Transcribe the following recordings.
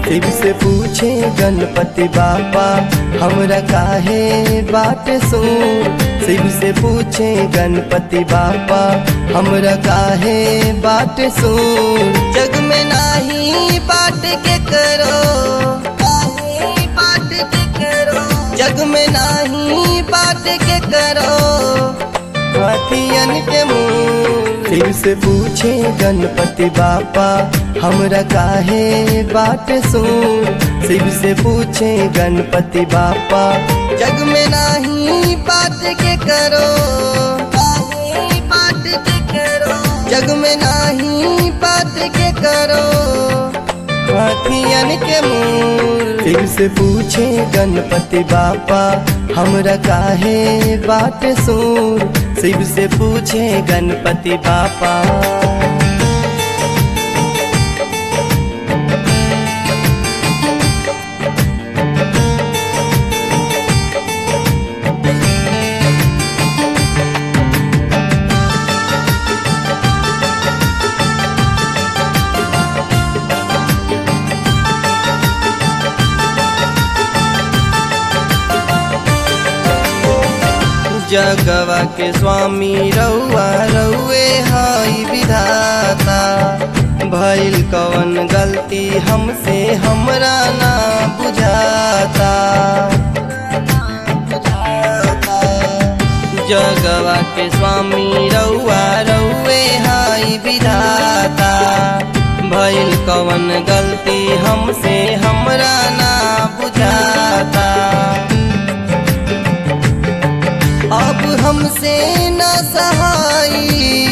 शिव से पूछे गणपति बापा हमरा काहे बाट सूर शिव से पूछे गणपति बापा हमरा काहे बाट सूर जग में नाही बाट के करो काहे बाट के करो जग में नाही बाट के करो हाथियन के मुंह शिव से पूछे गणपति बापा हमरा काहे बाट सूर शिव से पूछे गणपति बापा जग में नाही बाट के करो काहे बाट के करो जग में नाही बाट के करो हाथियन के मुंह शिव से पूछे गणपति बापा हमरा काहे बाट सूर शिव से पूछे गणपति बापा जगवा के स्वामी रउआ रउए हई विधाता भइल कवन गलती हमसे हमरा ना बुझाता जगवा के स्वामी रउआ रउए हई विधाता भइल कवन गलती हमसे हमरा ना बुझाता अब हमसे न सहाई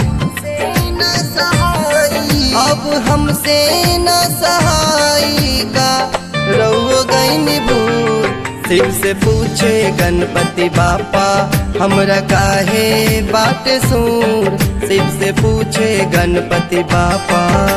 अब हमसे न सहाई का रउओ गईन भूर शिव से पूछे गणपति बापा हमरा काहे बाट सूर शिव से पूछे गणपति बापा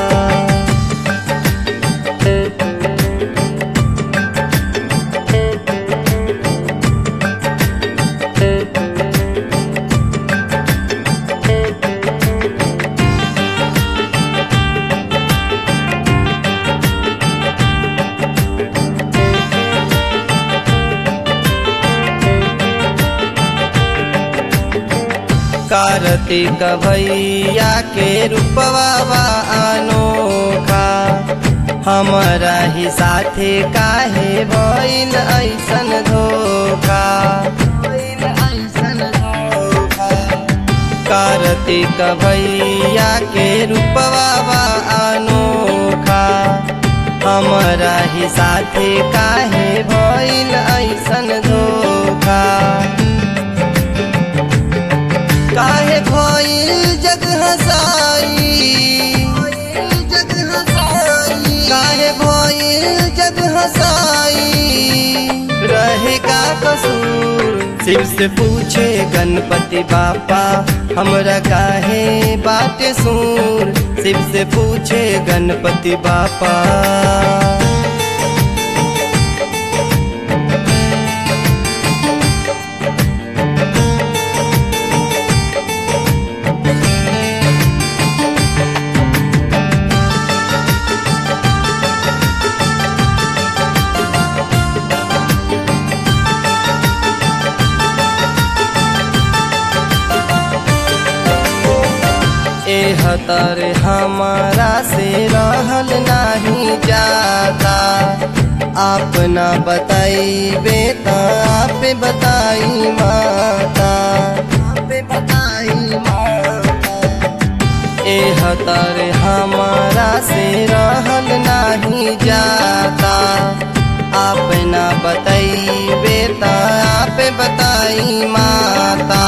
कार्तिक भैया के रूपवा अनोखा हमारा ही साथे काहे भइल ऐसन धोखा कार्तिक भैया के रूपवा अनोखा हमारा ही साथे काहे भइल ऐसन धोखा काहे भइल जग हसाई काहे भइल जग हसाई रहेगा कसूर शिव से पूछे गणपति बापा हमरा काहे बाट सूर शिव से पूछे गणपति बापा एहतर हमारा से रहल नहीं जाता आप ना बताइबे त आप बताई माता एहतर हमारा से रहल नहीं जाता आप ना बताइबे त आप बताई माता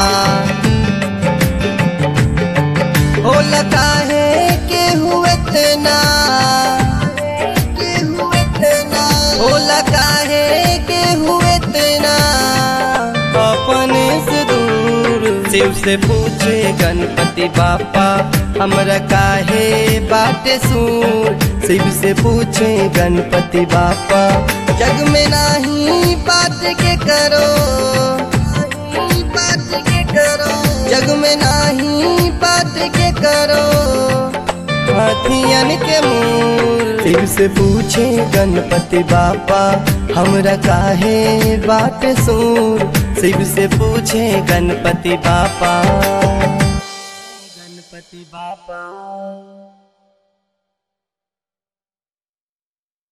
होला काहे के हुए तना होला काहे के हुए तना अपने से दूर शिव से पूछे गणपति बापा हमरा काहे बाटे सूर शिव से पूछे गणपति बापा जग में नाही बात के करो बात के करो जग में नाही बात के करो हाथियन के मूर शिव से पूछे गणपति बापा हमरा काहे बाट सूर शिव से पूछे गणपति बापा गणपति बापा